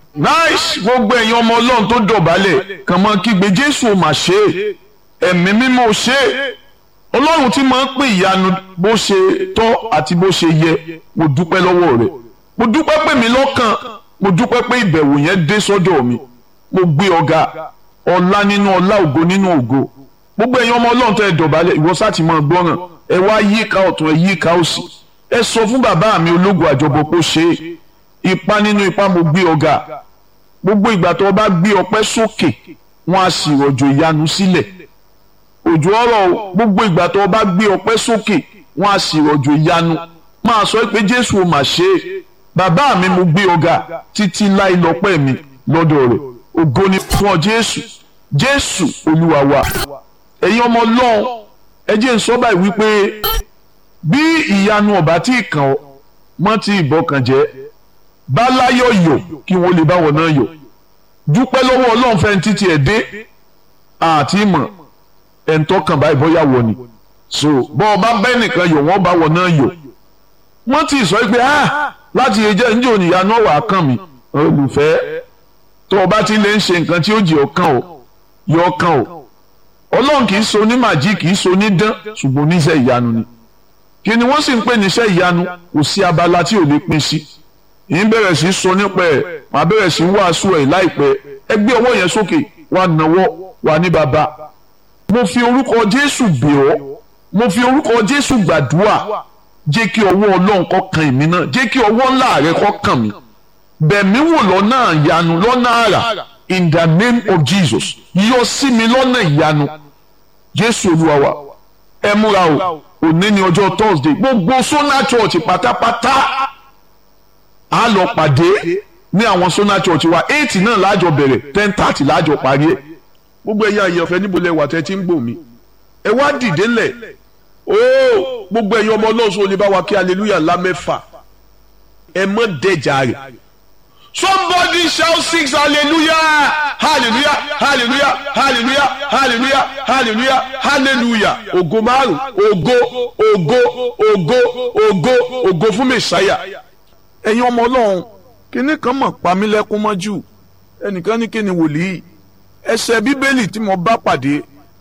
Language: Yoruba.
nice gbogbo ẹ̀yin ọmọ ọlọ́run tó dọ̀bálẹ̀ kàn máa kígbe jésù ò mà ṣe é ẹ̀mí mímọ́ ò ṣe é ọlọ́run tí máa ń pè ìyanu bó ṣe tọ́ àti bó ṣe yẹ mo dúpẹ́ lọ́wọ́ rẹ̀ mo dúpẹ́ pé mi lọ́kàn mo dúpẹ́ pé ìbẹ̀wò yẹn dé sọ́dọ̀ mi mo gbé ọ̀gá ọlá nínú ọlá ògo nínú ògo gbogbo ẹ̀yin ọmọ ọlọ́run tó ẹ dọ̀bálẹ̀ ìwọ sáà ti máa gbọ́ràn ẹ wá yíká ọ̀tún ẹ yíká òsì ẹ sọ fún bàbá mi ológun àjọbọ pé ó ṣe é ipa nínú ipa mo gbé ọ̀gá gbogbo ìgbà tó o bá gbé ọpẹ́ sókè wọn á sì rọ̀jò ìyanu sílẹ̀ òjò ọ̀rọ̀ gbogbo ìgbà tó o bá gbé ọpẹ́ sókè wọn á sì rọ̀jò ìyanu máa sọ pé jésù ò mà ṣe é bàbá mi mo gbé ọ̀gá títí láì lọ́pẹ́ mi lọ́dọ̀ rẹ̀ ògo ni fún ọ jésù jésù olúwa wa ẹ̀yin ọmọ ọlọ́run ẹ jẹ́ n sọ báyìí wípé bí ìyanu ọ̀bá tí ì kàn ọ́ mọ́ ti ìbọkàn jẹ́ bá láyọ̀ yọ̀ kí wọ́n lè báwọn náà yọ̀ dúpẹ́ lọ́wọ́ ọlọ́run fẹ́ títí ẹ̀ dé àti ìmọ̀ ẹ̀ ń tọ́kàn báyìí bóyá wọ̀ ni so bọ́ ọ bá bẹ́ẹ̀ nìkan yọ̀ wọ́n báwọn náà yọ̀ wọ́n ti sọ pé ah láti ẹjẹ́ ǹjẹ́ òníyá náà wà á kàn mí olùfẹ́ tó o bá ti lè ń ṣe nǹkan tí ó jẹ́ ọkàn o yọ ọkàn o ọlọ́run kì í so ní màjí kì í so ní dán ṣùgbọ́n oníṣẹ́ ìyanu ni kí ni wọ́n sì ń pè níṣẹ́ ìyanu kò sí abala tí ò lè pín sí yìí bẹ̀rẹ̀ sí sọ nípa ẹ̀ màá bẹ̀rẹ̀ sí wàásù ẹ̀ láìpẹ́ ẹ gbé ọwọ́ yẹn sókè wà náwó wà ní bàbá mo fi orúkọ Jésù bẹ̀ ọ́ mo fi orúkọ Jésù gbàdúrà jẹ́ kí ọwọ́ Ọlọ́run kó kan èmi náà jẹ́ kí ọwọ́ ńlá rẹ kó kàn mí bẹ̀mí wò lọ́nà ìyanu lọ́nà àrà in the name of Jesus yọ sí mi lọ́nà ìyanu Jésù Olúwa wa ẹ múra o òní ni ọjọ́ Thursday gbogbo Sona Church pátápátá a lọ pàdé ní àwọn Sona Church wa eight náà láàjọ bẹ̀rẹ̀ ten thirty láàjọ parí ẹ̀ gbogbo ẹ̀yà ìyànfẹ́ níbo lẹ wà tẹ́ ti ń gbò mí ẹ wá dìde lẹ̀ ooo gbogbo ẹ̀yin ọmọ ọlọ́sùn olè bá wa kí hallelujah ńlá mẹ́fà ẹ mọ́ dẹ̀jà rẹ̀ somebody shout six hallelujah hallelujah hallelujah hallelujah hallelujah hallelujah hallelujah ògo márùn ògo ògo ògo ògo ògo fún mẹsàáyà ẹ̀yin ọmọ ọlọ́run kíní kan mọ̀ pamílẹ́kún mọ́jú ẹnìkan ní kíni wòlíì ẹsẹ̀ bíbélì tí mo bá pàdé